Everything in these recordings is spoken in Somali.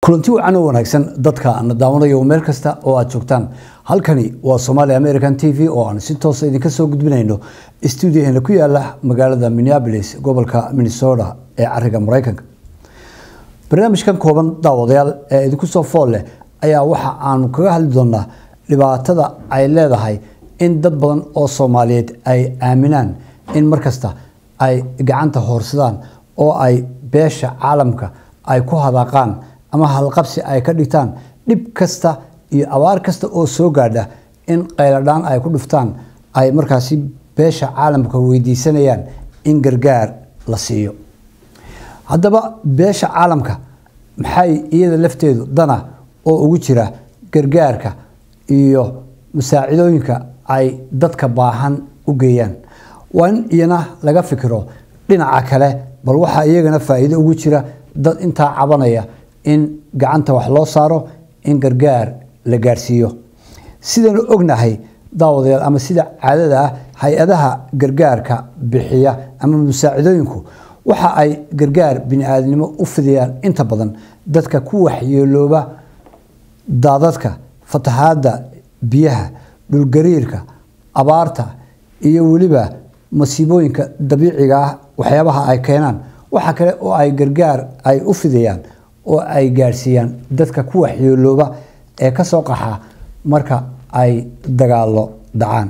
kulanti wacan oo wanaagsan dadka na daawanayo meel kasta oo aad joogtaan halkani waa somaali american t v oo aan si toosa idinka soo gudbinayno stuudiyaheena ku yaala magaalada minneapolis gobolka minnesota ee cariga maraykanka barnaamijkan kooban daawadayaal ee idinku soo fool leh ayaa waxa aanu kaga hadli doonaa dhibaatada ay leedahay in dad badan oo soomaaliyeed ay aaminaan in markasta ay gacanta hoorsadaan oo ay beesha caalamka ay ku hadaaqaan ama halqabsi ay ka dhigtaan dhib kasta iyo abaar kasta oo soo gaadha in qayladhaan ay ku dhuftaan ay markaasi beesha caalamka weydiisanayaan in gargaar la siiyo haddaba beesha caalamka maxay iyada lafteedu dana oo ugu jira gargaarka iyo masaacidooyinka ay dadka baahan u geeyaan waa in iyana laga fikiro dhinaca kale bal waxaa iyagana faa'iido ugu jira dad intaa cabanaya in gacanta wax loo saaro in gargaar la gaarsiiyo sidaynu ognahay daawadayaal ama sida caadada ah hay-adaha gargaarka bixiya ama musaacidooyinku waxa ay gargaar bini-aadnimo u fidiyaan inta badan dadka ku waxyeelooba daadadka fatahaadda biyaha dhulgariirka abaarta iyo weliba masiibooyinka dabiiciga ah waxyaabaha ay keenaan waxa kale oo ay gargaar ay u fidiyaan oo ay gaadhsiiyaan dadka ku waxyeelooba ee ka soo qaxa marka ay dagaalo dhacaan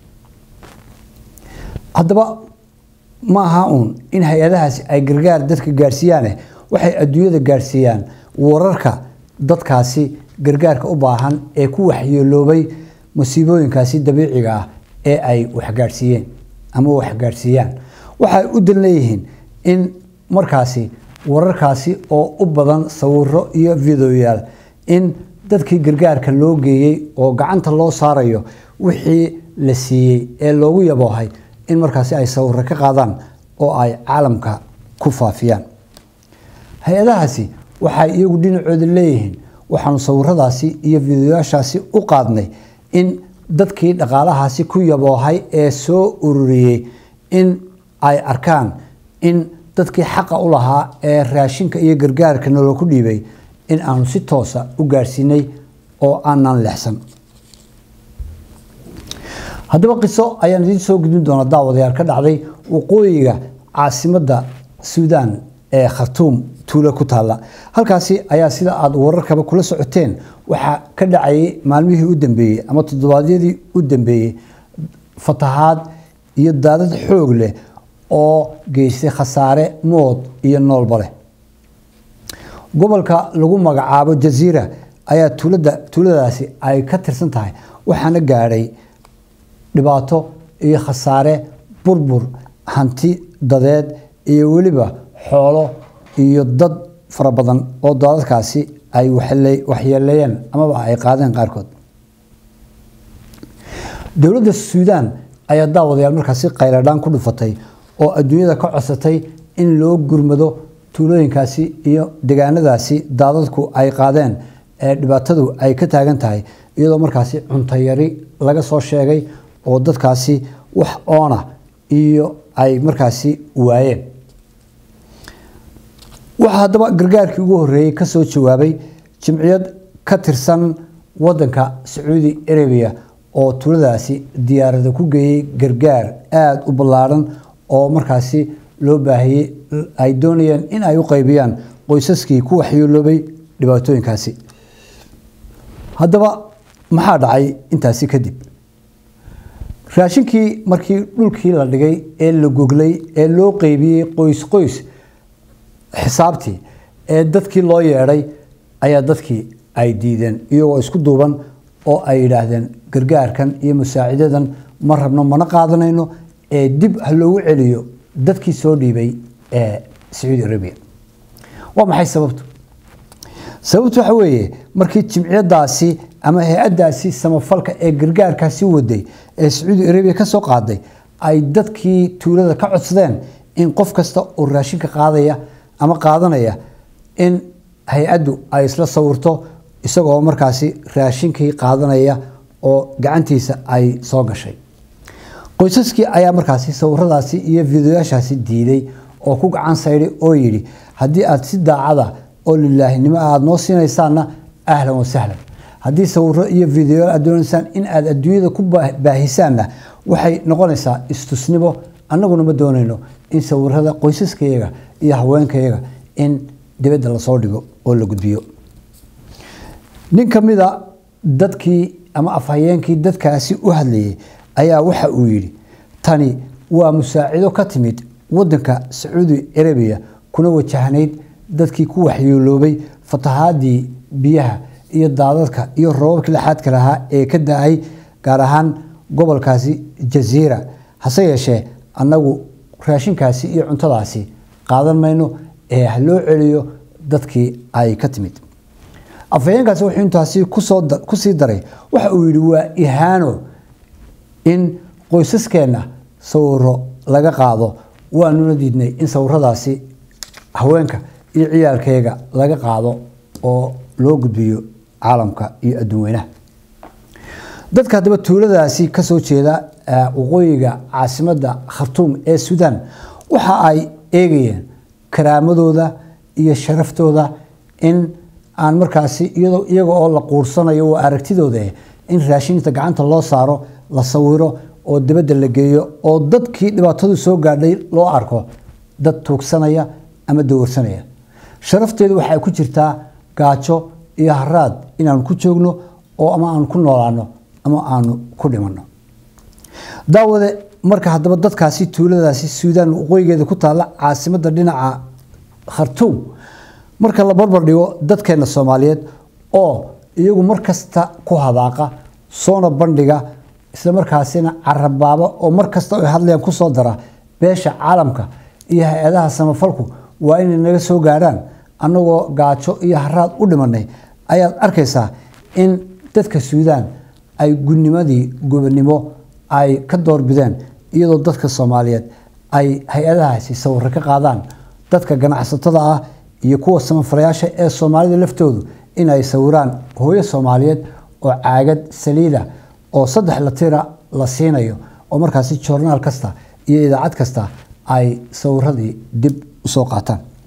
haddaba ma aha uun in hay-adahaasi ay gargaar dadka gaadhsiiyaane waxay adduunyada gaadhsiiyaan wararka dadkaasi gargaarka u baahan ee ku waxyeeloobay masiibooyinkaasi dabiiciga ah ee ay waxgaadhsiiyeen ama waxgaadhsiiyaan waxay u dan leeyihiin in markaasi wararkaasi oo u badan sawiro iyo videoyaal in dadkii gargaarka loo geeyey oo gacanta loo saarayo wixii la siiyey ee loogu yaboohay in markaasi ay sawiro ka qaadaan oo ay caalamka ku faafiyaan hay-adahaasi waxay iyagu dhinacooda leeyihiin waxaanu sawiradaasi iyo videoyaashaasi u qaadnay in dadkii dhaqaalahaasi ku yaboohay ee soo ururiyey in ay arkaan in dadkii xaqa u lahaa ee raashinka iyo gargaarka naloo ku dhiibay in aanu si toosa u gaadhsiinay oo aanan leexsan haddaba qiso ayaan idiin soo gudbin doona daawadayaal ka dhacday waqooyiga caasimadda suudaan ee khartuum tuulo ku taalla halkaasi ayaa sida aada wararkaba kula socoteen waxaa ka dhacayay maalmihii u dambeeyey ama toddobaadyadii u dambeeyey fatahaad iyo daadad xoog leh oo geystay khasaare mood iyo noolba leh gobolka lagu magacaabo jaziira ayaa tuulada tuuladaasi ay ka tirsan tahay waxaana gaadhay dhibaato iyo khasaare burbur hanti dadeed iyo weliba xoolo iyo dad fara badan oo daadadkaasi ay waxyeeleeyeen amaba ay qaadeen qaarkood dowladda suudaan ayaa daawadayaal markaasi qayladhaan ku dhufatay oo adduunyada ka codsatay in loo gurmado tuulooyinkaasi iyo degaanadaasi daadadku ay qaadeen ee dhibaatadu ay ka taagan tahay iyadoo markaasi cuntayari laga soo sheegay oo dadkaasi wax oona iyo ay markaasi waayeen waxaa haddaba gargaarkii ugu horreeyey ka soo jawaabay jimciyad ka tirsan waddanka sacuudi arabiya oo tuuladaasi diyaarada ku geeyey gargaar aada u ballaadhan oo markaasi loo baahiyey ay doonayeen in ay u qaybiyaan qoysaskii ku waxyeeloobay dhibaatooyinkaasi haddaba maxaa dhacay intaasi kadib raashinkii markii dhulkii la dhigay ee la goglay ee loo qeybiyey qoys qoys xisaabtii ee dadkii loo yeedhay ayaa dadkii ay diideen iyagoo isku duuban oo ay yidhaahdeen gargaarkan iyo musaacidadan ma rabno mana qaadanayno ee dib ha loogu celiyo dadkii soo dhiibay ee sacuudi arabiya waa maxay sababtu sababtu waxa weeye markii jimciyadaasi ama hay-addaasi samafalka ee gargaarkaasi waday ee sacuudi arabiya ka soo qaaday ay dadkii tuulada ka codsadeen in qof kasta oo raashinka qaadaya ama qaadanaya in hay-addu ay isla sawirto isagoo markaasi raashinkii qaadanaya oo gacantiisa ay soo gashay qoysaskii ayaa markaasi sawiradaasi iyo fideoyaashaasi diiday oo ku gacan saydhay oo yidhi haddii aad si daacada oo lilaahinimo aada noo siinaysaanna ahlan wa sahlan haddii sawiro iyo videoyaal aad doonaysaan in aad adduunyada ku baahisaanna waxay noqonaysaa istusnimo annaguna ma doonayno in sawirada qoysaskayaga iyo haweenkayaga in dibadda lasoo dhigo oo la gudbiyo nin ka mida dadkii ama afhayeenkii dadkaasi u hadlayay ayaa waxa uu yidhi tani waa musaacido ka timid wadanka sacuudi arabiya kuna wajahnayd dadkii ku waxyeeloobay fatahaadii biyaha iyo daadadka iyo roobabkii laxaadka lahaa ee ka da-ay gaar ahaan gobolkaasi jaziira hase yeeshee annagu raashinkaasi iyo cuntadaasi qaadan mayno ee ha loo celiyo dadkii ay ka timid afhayeenkaasi wuxuu intaasi kusii daray waxa uu yidhi waa ihaano in qoysaskeenna sawiro laga qaado waanuna diidnay in sawiradaasi haweenka iyo ciyaalkayga laga qaado oo loo gudbiyo caalamka iyo adduun weynaha dadka haddaba tuuladaasi kasoo jeeda waqooyiga caasimadda khartuum ee suudaan waxa ay eegayeen karaamadooda iyo sharaftooda in aan markaasi iyaga oo la quursanayo waa aragtidooda in raashinta gacanta loo saaro la sawiro oo dibadda la geeyo oo dadkii dhibaatadu soo gaadhay loo arko dad tuugsanaya ama dawarsanaya sharafteedu waxay ku jirtaa gaajo iyo haraad inaanu ku joogno oo ama aanu ku noolaano ama aanu ku dhimanno daawade marka haddaba dadkaasi tuuladaasi suudaan waqooyigeeda ku taalla caasimadda dhinaca khartuum marka la barbar dhigo dadkeena soomaaliyeed oo iyagu mar kasta ku hadaaqa soona bandhiga isla markaasina carabaaba oo mar kasta ay hadlayaan kusoo dara beesha caalamka iyo hay-adaha samafalku waa inay naga soo gaadhaan annagoo gaajo iyo haraad u dhimanay ayaad arkaysaa in dadka suudaan ay gudnimadii gobonimo ay ka doorbideen iyadoo dadka soomaaliyeed ay hay-adahaasi sawiro ka qaadaan dadka ganacsatada ah iyo kuwa samafalayaasha ee soomaalida laftoodu in ay sawiraan hooyo soomaaliyeed oo caagad saliida oo saddex latira la siinayo oo markaasi joornaal kasta iyo idaacad kasta ay sawiradii dib usoo qaataan